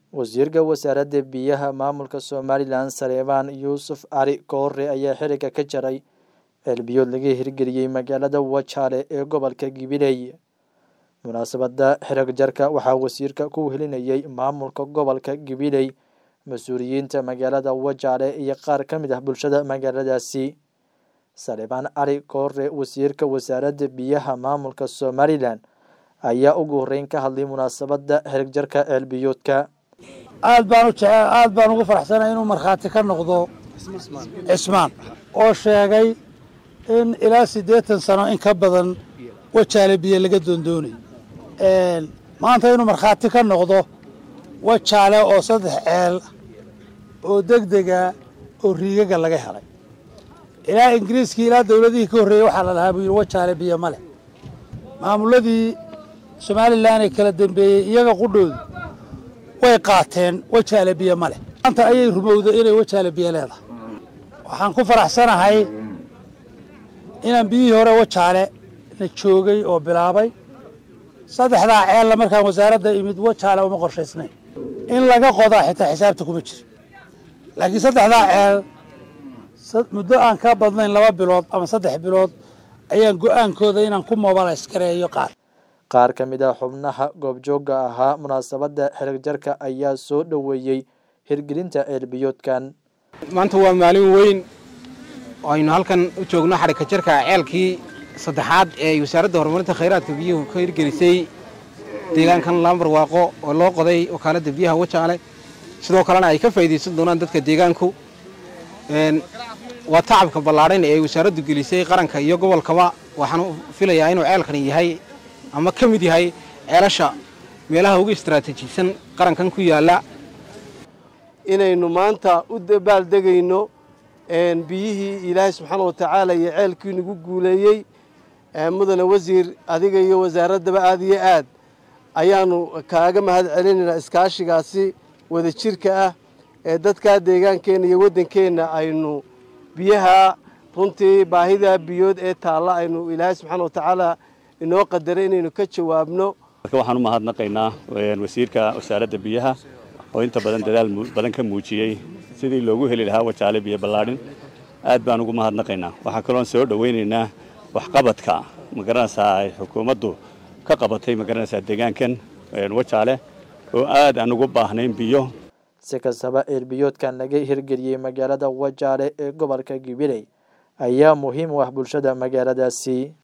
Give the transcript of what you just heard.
wasiirka wasaaradda biyaha maamulka somalilan saleebaan yuusuf cali koore ayaa xiriga ka jaray ceelbiyood laga hirgeliyey magaalada wajaale ee gobolka gibiley munaasabada xirag jarka waxaa wasiirka ku helinayay maamulka gobolka gibiley mas-uuliyiinta magaalada wajaale iyo qaar ka mid ah bulshada magaaladaasi saleebaan cali koore wasiirka wasaaradda biyaha maamulka somalilan ayaa ugu horeyn ka hadlay munaasabada xirag jarka ceelbiyoodka aad baan u jecel aad baan ugu faraxsanay inuu markhaati ka noqdo cismaan oo sheegay in ilaa siddeetan sano in ka badan wajaale biyo laga doondoonay maanta inuu markhaati ka noqdo wajaale oo saddex ceel oo degdega oo riigaga laga helay ilaa ingiriiskii ilaa dowladihii ka horreeyey waxaa la lahaa buu yidhi wajaale biyo ma leh maamuladii somalilan ee kala dambeeyey iyaga qudhoodu way qaateen wajaale biyo ma leh maanta ayay rumowday inay wajaale biyo leedahay waxaan ku faraxsanahay inaan biyihii hore wajaale na joogay oo bilaabay saddexdaa ceella markaan wasaaradda imid wajaale uma qorshaysnayn in laga qodaa xitaa xisaabta kuma jiro laakiin saddexdaa ceel muddo aan ka badnayn laba bilood ama saddex bilood ayaan go-aankooda inaan ku mobilays gareeyo qaar qaar ka mid ah xubnaha goobjoogga ahaa munaasabadda xerag jarka ayaa soo dhoweeyey hirgelinta ceelbiyoodkan maanta waa maalin weyn oo aynu halkan u joogno xadhigka jarka ceelkii saddexaad ee ay wasaaradda horumarinta khayraadka biyuhu ka hirgelisay deegaankan laambar waaqo oo loo qoday wakaaladda biyaha wajaale sidoo kalena ay ka faa'iidaysan doonaan dadka deegaanku waa tacabka ballaadhan ee ay wasaaraddu gelisay qaranka iyo gobolkaba waxaan filayaa inuu ceelkani yahay ama ka mid yahay ceelasha meelaha ugu istaraatiijisan qarankan ku yaalla inaynu maanta u dabaaldegayno biyihii ilaahay subxaana wa tacaala iyo ceelkii nagu guuleeyey mudane wasiir adiga iyo wasaaraddaba aad iyo aad ayaanu kaaga mahad celinaynaa iskaashigaasi wada jirka ah ee dadkaa deegaankeenna iyo waddankeenna aynu biyaha runtii baahidaa biyood ee taalla aynu ilaahay subxaana wa tacaala inoo qadaray inaynu ka jawaabno marka waxaan u mahadnaqaynaa wasiirka wasaaradda biyaha oo inta badan dadaal badan ka muujiyey sidii loogu heli lahaa wajaale biyo ballaadhin aad baan ugu mahadnaqaynaa waxaa kaloon soo dhowaynaynaa waxqabadka magaranaysaa ay xukuumaddu ka qabatay magaranaysaa deegaankan wajaale oo aad aan ugu baahnayn biyo si kastaba ceelbiyoodkan laga hirgeliyey magaalada wajaale ee gobolka gibiley ayaa muhiim u ah bulshada magaaladaasi